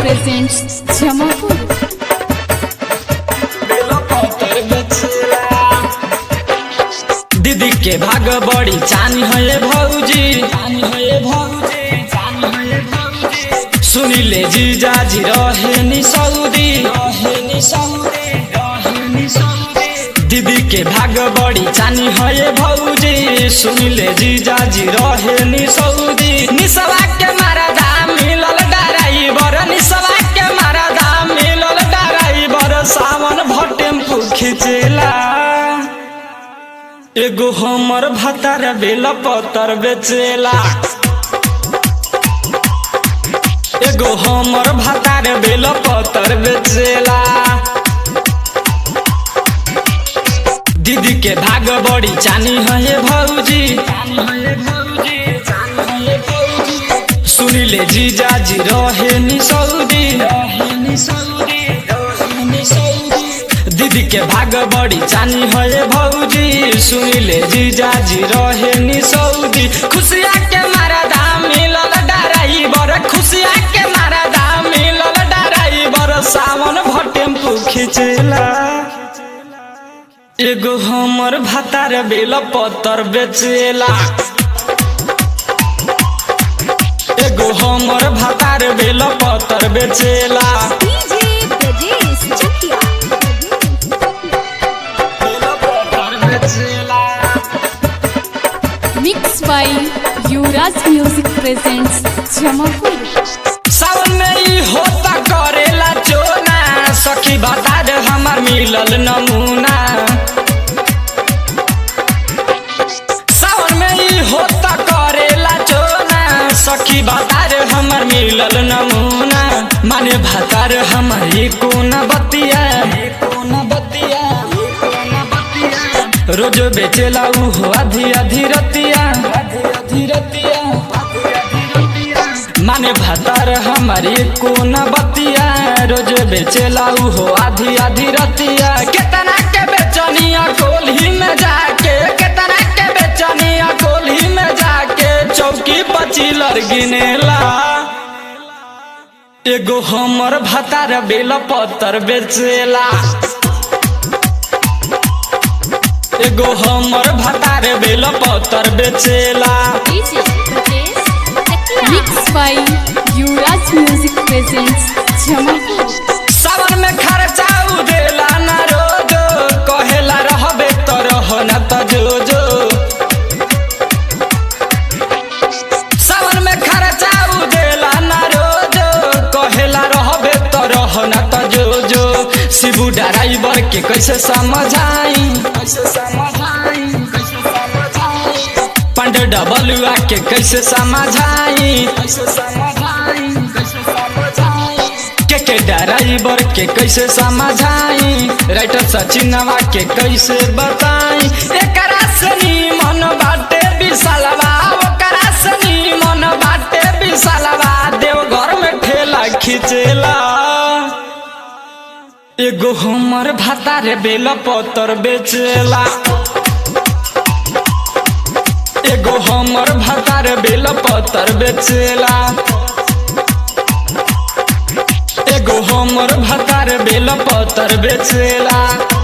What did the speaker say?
presents Jamapur. दीदी के भाग बड़ी चानी है भौजी चानी है भौजी चानी है भौजी सुनिले जीजा जी रहे नि सऊदी रहे नि सऊदी रहे नि सऊदी दीदी के भाग बड़ी चानी है भौजी सुनिले जीजा जी रहे नि सऊदी निसवा के मारा दाम मिलल डराइबर निसवा के मारा दाम मिलल डराइबर सावन भटेम्पू खिचेला एगो हमर भतार बेल पतर बेचेला एगो हमर भतार बेल पतर बेचेला दीदी के भाग बड़ी चानी है भौजी सुनिले जीजा जी रहे नि सऊदी रहे नि सऊदी रहे नि सऊदी दीदी के भाग बड़ी चानी है भौजी सुनिले जीजा जी रहे नि सऊदी खुशिया के मारा दाम मिलल डराई बर खुशिया के मारा दाम मिलल डराई बर सावन भटेम्पू खिचेला एगो हमर भातार बेल पतर बेचेला एगो हमर भातार बेल पतर बेचेला DJ Brajesh Chakia. बेल पतर बेचेला Mixed by Yuvraj Music presents Jamapur. सावन में ई होता करेला चोना सखी बता दे हमार मिलल नमूना सावन में ई होता करेला चोना सखी बता दे हमार मिलल नमूना माने भतार हमार ई कोन बतिया ई कोन बतिया ई कोन बतिया रोज बेचेला ऊ हो आधी आधी रतिया आधी आधी रतिया माने भतार हमारी कोन बतिया रोज बेचेला ऊ हो आधी आधी रतिया केतना के बेचनिया कोल्ही में जाके केतना के बेचनिया कोल्ही में जाके चौकी पचिलर गिनेला एगो हमर भतार बेल पतर बेचेला एगो हमर भतार बेल पतर बेचेला DJ Brajesh Chakia. Mixed by Yuvraj Music presents Jamapur. सावन में खर्चा उदेला ना रोजो कहेला रहबे तो रह ना तो जो जो सावन में खर्चा उदेला ना रोजो कहेला रहबे तो रह ना तो जो जो शिबू ड्राइवर के कैसे समझाई कैसे समझाई कैसे समझाई पंड डबलुआ के कैसे समझाई कैसे समझाई कैसे समझाई के के ड्राइवर के कैसे समझाई राइटर सचिनवा के कैसे बताई एकरा सनी मन बाटे विशालवा ओकरा सनी मन बाटे विशालवा देवघर में ठेला खिचेला एगो हमर भातार बेल पतर बेचेला एगो हमर भातार बेल पतर बेचेला एगो हमर भातार बेल पतर बेचेला